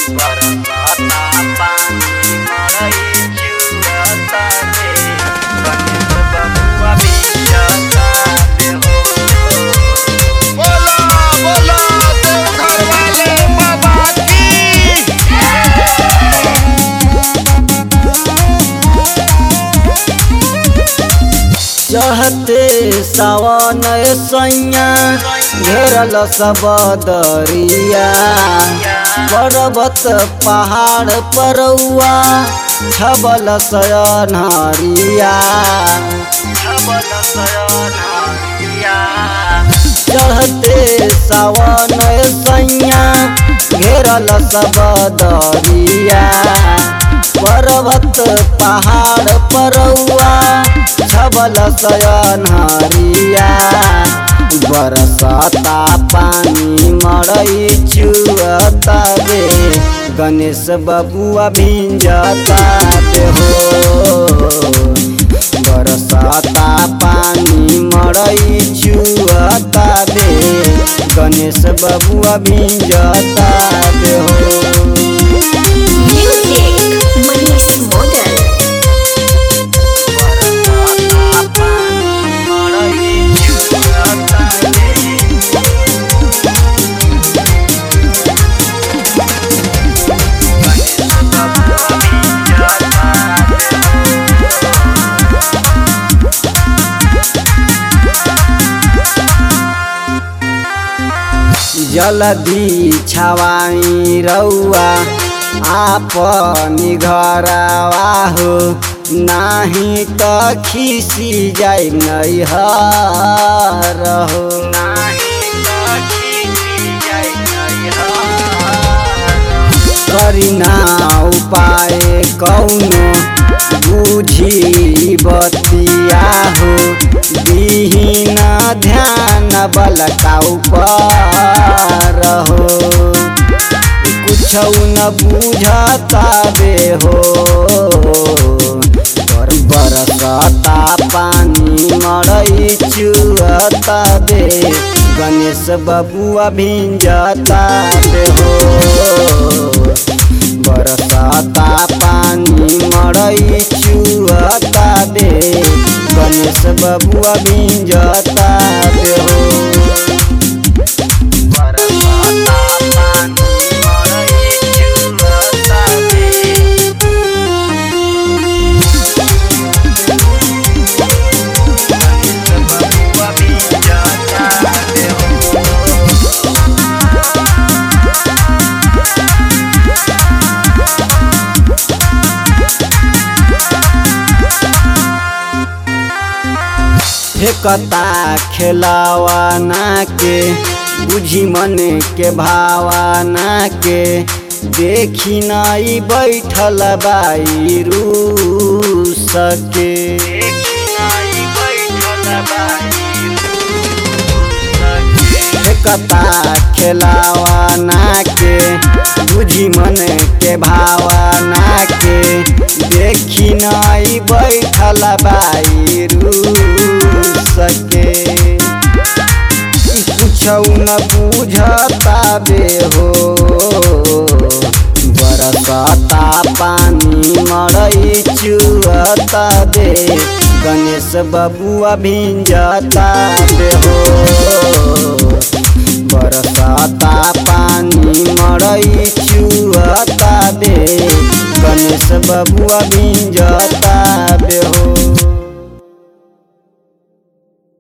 बरसाता पानी मरई चुअता रे गणेश बबुआ बिजता रे हो बोला बोला देवघर वाले बाबा की चढ़ते सावन सैया घेरल सब दरिया पर्वत पहाड़ परौआ छबल सयनहरिया छबल सयनहरिया चढ़ते सावन सैया घेरल सब दरिया पर्वत पहाड़ परौआ छबल सयनहरिया बरसाता पानी मरई छुअता रे गणेश बबुआ भिंजता रे हो बरसाता पानी मरई छुअता रे गणेश बबुआ भिंजता रे हो Music, Manish Model. बरसाता पानी मरई चुअता रे गणेश बबुआ बिजता रे जलदी छवाई रौआ आपनी घरवा हो नाही त खिसी जाई नैहर हो करिना उपाय कौनो बुझी बतिया हो बिहीन ध्यान बलका ऊपर हो कुछ न बुझता बे हो पर बरसता पानी मरई चुअता बे गणेश बबुआ भिंजता बे हो बरसाता पानी मरई चुअता बे गणेश बबुआ भिंजता बे हो बरसाता पानी मरई चुअता रे गणेश बबुआ बिजता रे हो फेकता खेलावाना के बुझी मन के भावाना के देखी नाई बैठल बाई रू सके देखी नाई बैठल बाई फेकता खेलावाना के बुझी मन के भावाना के देखी नाई बैठल बाई रू सके कुछ न बुझता बे हो बरसाता पानी मरई चुअता बे गणेश बबुआ भिंजता बे हो बरसाता पानी मरई चुअता बे गणेश बबुआ भिंजता बे हो